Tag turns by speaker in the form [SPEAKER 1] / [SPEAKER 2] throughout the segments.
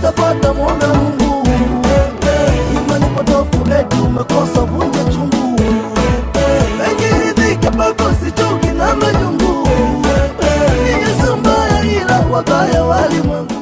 [SPEAKER 1] utapata mwombe Mungu. Imani potofu eti umekosa vunja chungu, engiridhike pako sichoki na majungu. Ni Yesu mbaya ila wabaya walimwengu.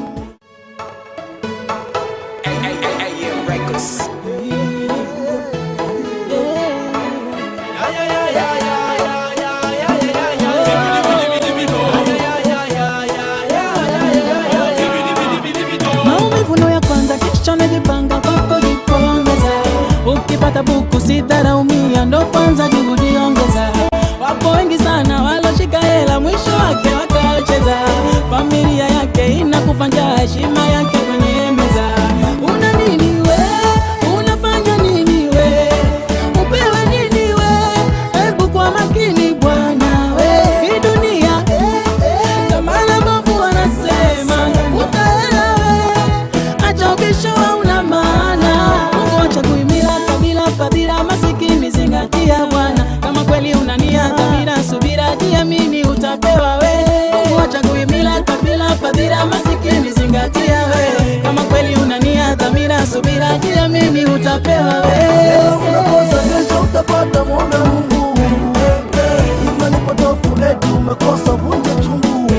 [SPEAKER 2] maumivu ndo ya kwanza kisha unajipanga kwako jipongeza ukipata buku sidharaumia ndo kwanza juhudi ongeza wapo wengi sana waloshika hela mwisho wake wakacheza familia yake inakufa njaa heshima yake kwenye meza una nini we unafanya nini we upewe nini we hebu kwa makini bwana we hii dunia Kamala Bovu wanasema utaela we, acha ubisho hauna maana. Mungu acha kuhimila kabila, fadhila, masikini zingatia Bwana. Kama kweli una nia, dhamira, subira, jiamini utapewa we. Mungu acha kuhimila kabila, fadhila, masikini zingatia we. Kama kweli una nia, dhamira, subira, jiamini utapewa we.
[SPEAKER 1] Leo unakosa kesho utapata mwombe Mungu. Imani potofu eti umekosa vunja chungu,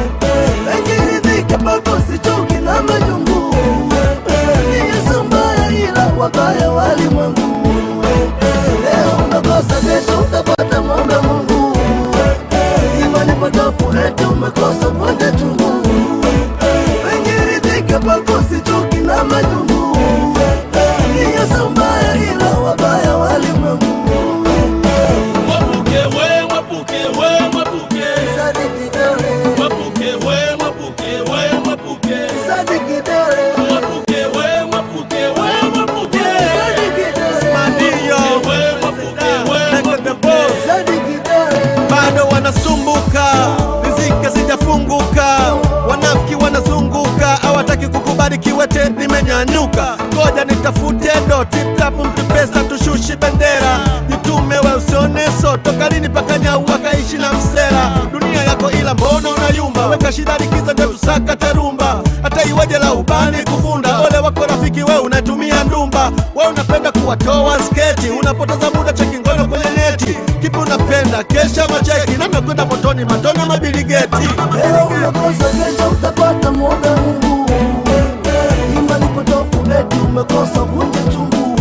[SPEAKER 1] engiridhike pako sichoki na majungu. Ni Yesu mbaya ila wabaya walimwengu. Leo unakosa kesho utapata mwombe Mungu. Imani potofu eti umekosa vunja chungu, engiridhike pako sichoki na majungu. Ni Yesu mbaya ila wabaya walimwengu.
[SPEAKER 3] Mwapuke we, mwapuke we, mwapuke.
[SPEAKER 1] Sadiki dole,
[SPEAKER 3] Mwapuke we, mwapuke we, mwapuke.
[SPEAKER 1] sadiki dole,
[SPEAKER 3] Mwapuke we, mwapuke we, mwapuke.
[SPEAKER 1] sadiki dole,
[SPEAKER 4] Madio
[SPEAKER 3] We, mwapuke we,
[SPEAKER 4] Like the boss.
[SPEAKER 1] sadiki dole.
[SPEAKER 4] bado wanasumbuka, riziki hazijafunguka, wanafiki wanazunguka, hawataki kukubali kiwete nimenyanyuka. Ngoja nitafute doti tapu, mpe pesa tushushi bendera, jitume we usione so, toka lini paka nyau wakaishi na msela. Dunia yako ila mbona unayumba, weka shida likizo ndio tusaka terumba, hata iweje la ubani kufunda. Ole wako rafiki, we unatumia ndumba, we unapenda kuwatoa sketi, unapoteza muda cheki ngono kwenye neti. Kipi unapenda kesha macheki, namna kwenda motoni, matona mabiligeti.
[SPEAKER 1] Leo unakosa kesho utapata mwombe Mungu. Imani potofu eti umekosa vunja chungu,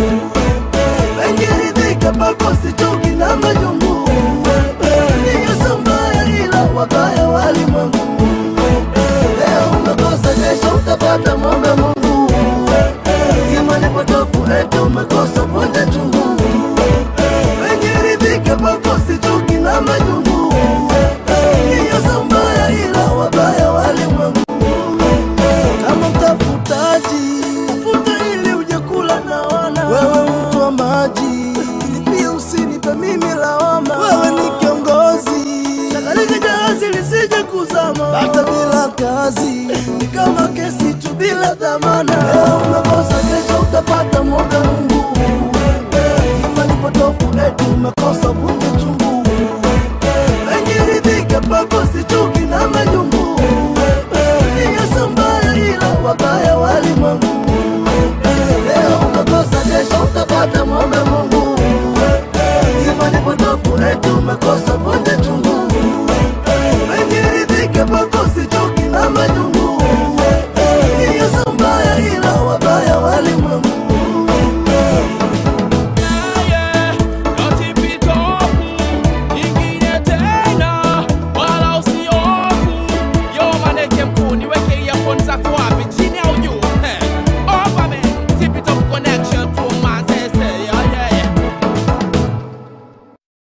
[SPEAKER 1] engiridhike pako sichoki na majungu. Ni Yesu mbaya ila wabaya walimwengu. Leo unakosa kesho utapata mwombe Mungu. Imani potofu eti umekosa vunja chungu, engiridhike pako sichoki na majungu. Ni Yesu mbaya ila wabaya walimwengu. Kama mtafutaji, tafuta ili uje kula na wana. Wewe mtu wa maji, ili pia usinipe mimi lawama. Wewe ni kiongozi, shakalika jahazi lisije kuzama. Hata bila kazi, ni kama kesi tu bila dhamana. Leo umekosa, kesho utapata mwombe Mungu. Imani potofu eti umekosa vunja chungu, engiridhike pako sichuki na majungu